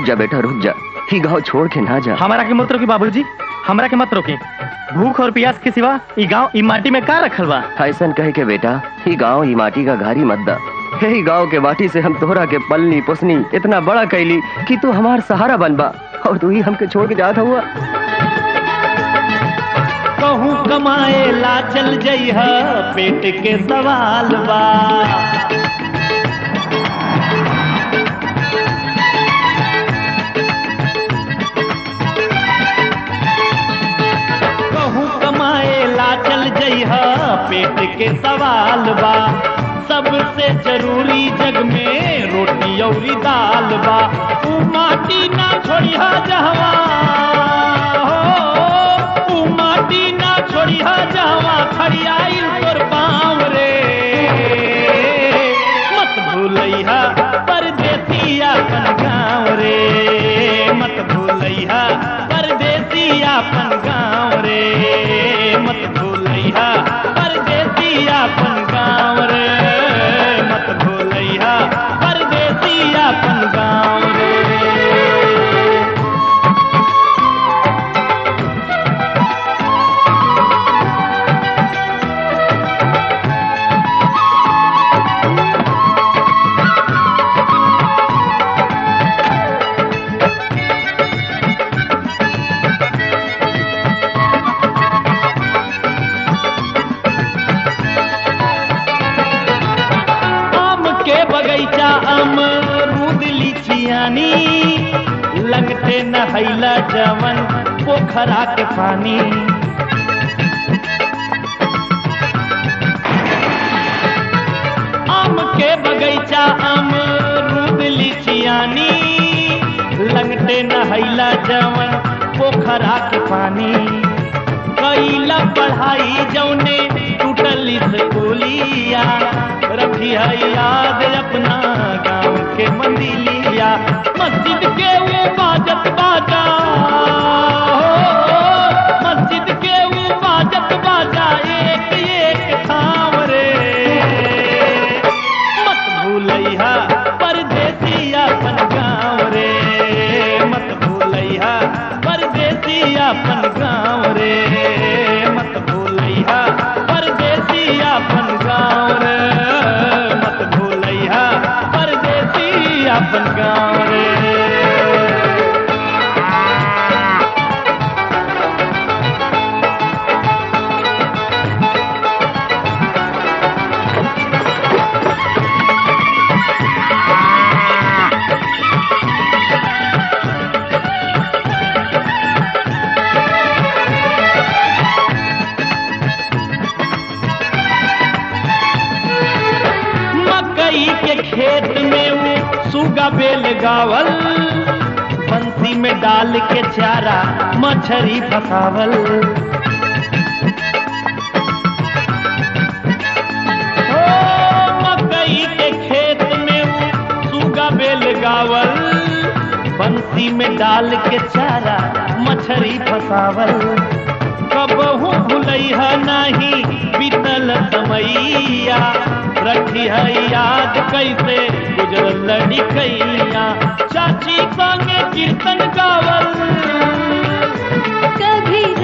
जा बेटा रुक जा ही गांव छोड़ के ना जा हमारा के मत रोकी बाबूजी हमरा के मत रोकी भूख और प्यास के सिवा ई गांव ई माटी में का रखल बा ऐसन कहे के बेटा ही गांव ही माटी का घारी मत दा यही गांव के माटी से हम तोहरा के पलनी पुसनी इतना बड़ा कैली कि तू हमार सहारा बनबा और तू ही हमके छोड़ के जात हुआ कहूँ कमाए ला चल जइह पेट के सवाल बा कहूँ कमाए ला चल जइह पेट के सवाल बा सबसे जरूरी जग में रोटी औरी दाल बा तू माटी ना छोड़िहा जहवा हो तू माटी ना छोड़िहा जहवा खड़ियाइल तोर पाँव रे मत भूलैहा परदेसी अपन गाँव रे मत भूलैहा परदेसी अपन गाँव रे मत भूलैहा परदेसी अपन गाँव रे मत भूलैहा परदेसी अपन गाँव रे आम के बगैचा अमरूद लीचियानी लगते नहैला जवन पोखरा के पानी आम के बगैचा अमरूद लीचियानी लगते नहैला जवन पोखरा के पानी कैला पढ़ाई जौने टूटल स्कूलिया रखी है याद अपना गाँव के मंदिलिया मस्जिद के वो बाजत बाजा हो, मस्जिद के वो बाजत बाजा एक एक थाम रे मत भूलैहा परदेसी अपन गाँव रे मत भूलैहा परदेसी अपन गाँव रे मत भूलैहा परदेसी अपन गाँव रे मत भूलैहा परदेसी अपन गाँव रे मकई के खेत में वो सुगा बेल गावल बंसी में डाल के चारा मछरी फसावल ओ, मकई के खेत में वो सुगा बेल गावल बंसी में डाल के चारा मछरी फसावल कबहू भूलैहा नहीं बीतल समैया रखी है याद कैसे गुजरल लड़िकैया चाची संगे कीर्तन गावल कभी